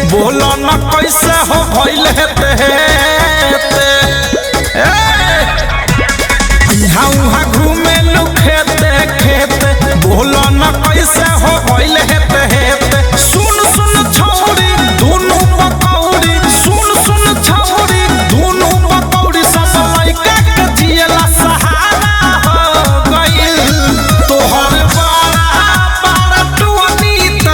बोलो न कैसे हो भइल हेते हेते इहाँ उहाँ घूमे लू खेते खेते बोलो न कैसे हो भइल हेते हेते सुन सुन छौरी दुनू पकौड़ी सुन सुन छौरी दुनू पकौड़ी सब लइका के जियला सहारा हो गइल तोहर बड़ा बड़ा टुनीता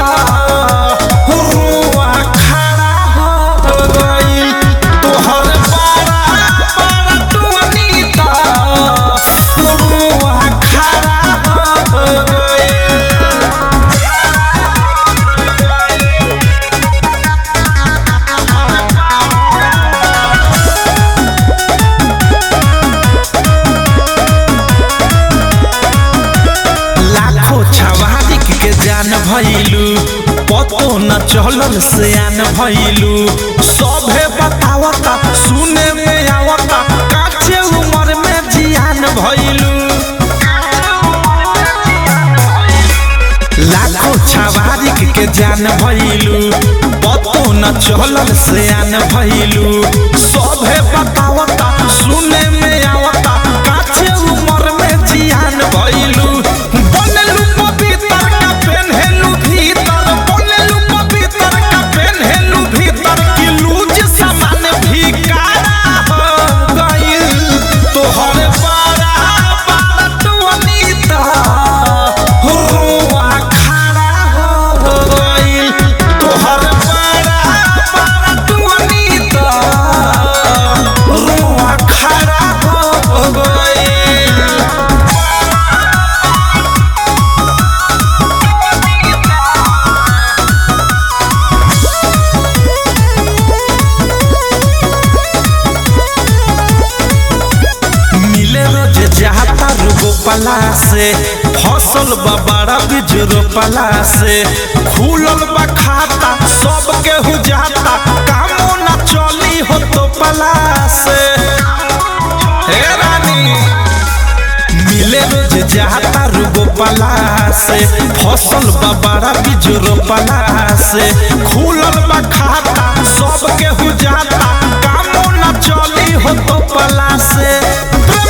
हुआ खड़ा हो गइल तोहर बड़ा बड़ा टुनीता हुआ खड़ा हो गइल लाखों छवारिक के जान भइलू पतो न चलल से आन भइलू सभे बतावता सुने में आवता काचे उम्र में जियान भइलू लाखों छवारिक के जान भइलू पतो न चलल से आन भइलू सभे बतावता सुने में आवता काचे उम्र में जियान भइलू बनलू पवित्र का पेन्हेलू भीतर बनलू पवित्र का पेन्हेलू भीतर कि लूज सामान भिकारा हो गइल तोहर बड़ा बड़ा टुनीता हुआ खड़ा हो गइल तोहर बड़ा बड़ा टुनीता हुआ खड़ा हो गइल मिले रोज जाता रोपला से फसल बबाड़ा बीज रोपला से खुलल बा खाता सब केहू जाता कामो ना चली हो तो पला से हे रानी मिले रोज जाता रोपला से फसल बबाड़ा बीज रोपला से खुलल बा खाता सब केहू जाता कामो ना चली हो तो पला से